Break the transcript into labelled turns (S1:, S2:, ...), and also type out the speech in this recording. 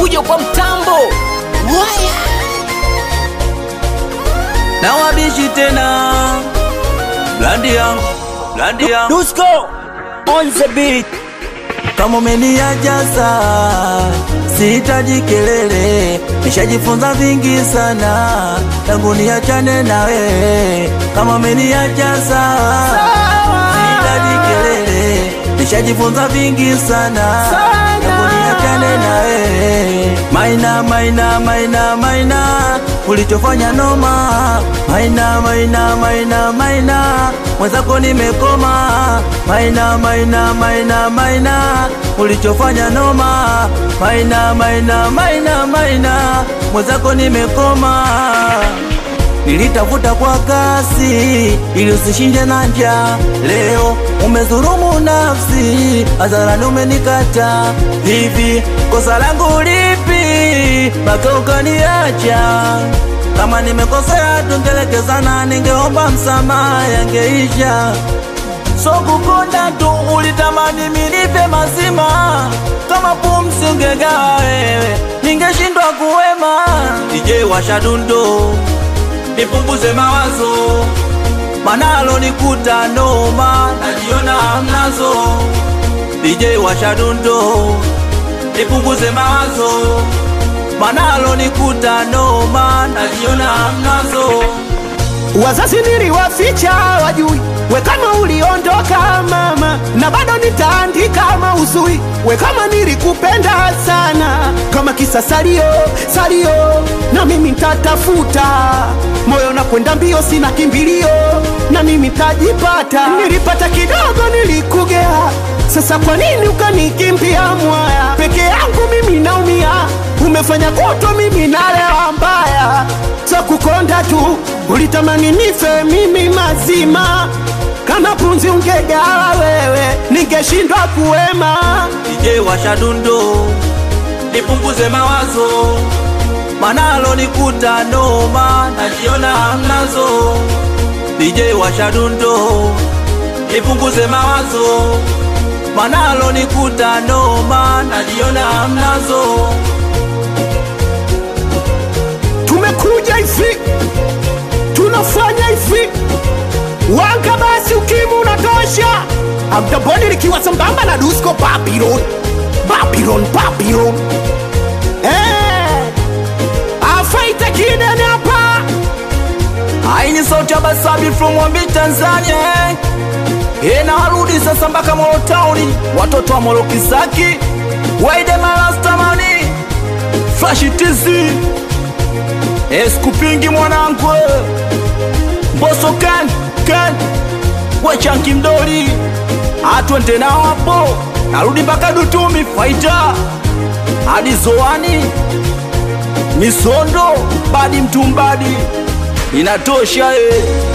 S1: fujo kwa mtambo waya
S2: na wabishi tena blandi yangu blandi yangu
S1: Dusko on the beat
S2: kama umeniajaza sihitaji kelele nishajifunza vingi sana tangu niachane na wewe kama umeniajaza sihitaji kelele nishajifunza vingi sana tangu niachane na wewe maina maina maina maina ulichofanya noma maina maina maina maina mwenzako nimekoma maina maina maina maina ulichofanya noma maina maina maina maina mwenzako nimekoma nilitafuta kwa kasi ili usishinde na njaa. Leo umedhulumu nafsi, hadharani umenikata. Hivi kosa langu lipi mpaka ukaniacha? Kama nimekosea tungelekezana, ningeomba msamaha, yangeisha. So kukonda tu ulitamani minipe mazima, kama pumzi ungegawa wewe, ningeshindwa kuwema. DJ washa dundo nipunguze mawazo, manalo nikuta noma, najiona hamnazo. DJ washa dundo, nipunguze mawazo, manalo nikuta noma, najiona hamnazo.
S3: Wazazi niliwaficha wajui, we kama uliondoka mama, na bado nitaandika mauzui, we kama nilikupenda sana, kama kisa salio salio, na mimi nitatafuta moyo na kwenda mbio, sina kimbilio, na mimi tajipata. Nilipata kidogo, nilikugea, sasa kwa nini ukanikimbia mwaya? Peke yangu mimi naumia, umefanya kuto mimi nalewa mbaya, za kukonda tu ulitamani nife mimi mazima, kama punzi ungegawa wewe, ningeshindwa kuwema.
S2: DJ washa dundo, nipunguze mawazo, manalo nikuta noma, najiona hamnazo. DJ washa dundo, nipunguze mawazo, manalo nikuta noma, najiona hamnazo.
S3: Tumekuja hivi, tunafanya hivi, wanga basi, ukimu unatosha. Abdaboni likiwa sambamba na Dusko Babylon, Babylon, Babylon. Eh, afaita kidene hapa
S2: Haini sauti ya Basabi from Mwambi Tanzania eh. Eh, na warudi sasa mpaka Molo Town, watoto wa Molo Kisaki, Waide Malastamani, Flash TZ, eh, sikupingi mwanangu, eh. Mboso kan kan, wechanki mdoli, atwende nao hapo, narudi mpaka Dutumi Faita hadi Zoani Misondo badi mtumbadi inatosha eh.